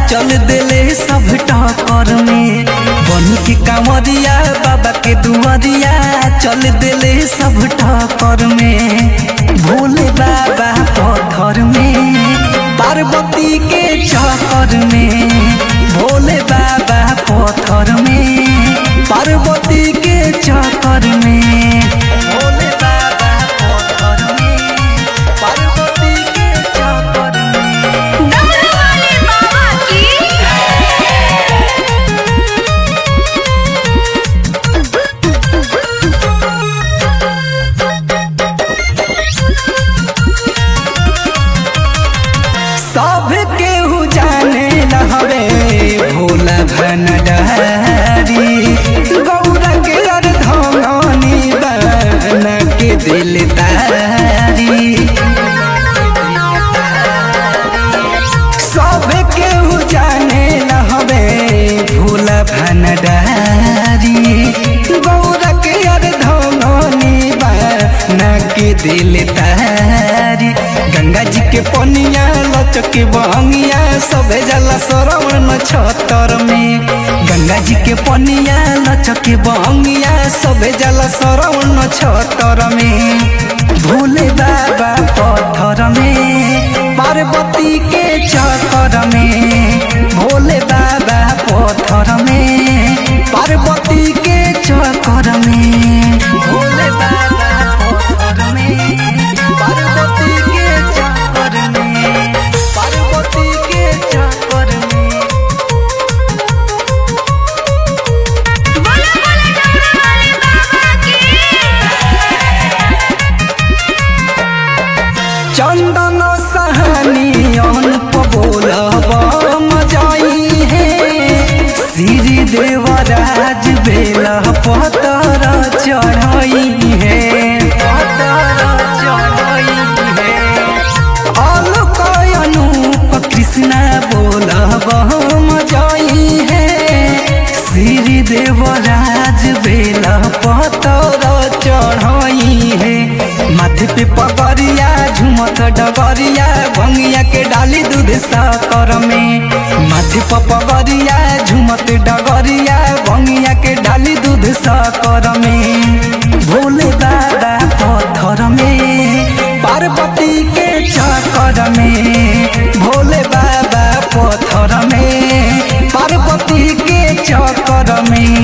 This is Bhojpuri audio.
चल देले सब टकर में बन के कांवरिया बाबा के दुआरिया चल देले सब टकर में भोले बाबा पत्थर में पार्वती के चक्कर में भोले बाबा पत्थर में पार्वती के चक्कर में भोले बाबा पत्थर में पार्वती के चक्कर में डमरू वाले बाबा की सब केहू जाने लहरे भोला भनडारी गौरा के अर्धनी बन के दिलदारी सब केहू जाने लहरे भोला भनडारी गौरा के अर्धनी बन के दिलदारी गंगा जी के पनिया लचक बहंगिया सबे जला सरवण छतर में गंगा जी के पनिया लचक बहंगिया सबे जला सरवण छतर में भोले बाबा पत्थर में पार्वती के चक्कर में भोले बाबा पत्थर में पार्वती के चक्कर में भोले बाबा पत्थर में पार्वती के चक्कर में पार्वती के चक्कर में बोला बोला डमरू वाले बाबा की चंदन सहनी अनुप बोलब मजाई है श्री देवराज बेला पतर चढ़ाई है पतर चढ़ाई है अलक अनूप कृष्ण बोलब मजाई है श्री देवराज बेला पतर चढ़ाई है माथे पे पगरिया झुमत डगरिया भंगिया के डाली दूध साकर में माथे पे पगरिया झुमत डगरिया भंगिया के डाली दूध साकर में भोले दादा पत्थर में पार्वती के चक्कर में भोले बाबा पत्थर में पार्वती के चक्कर में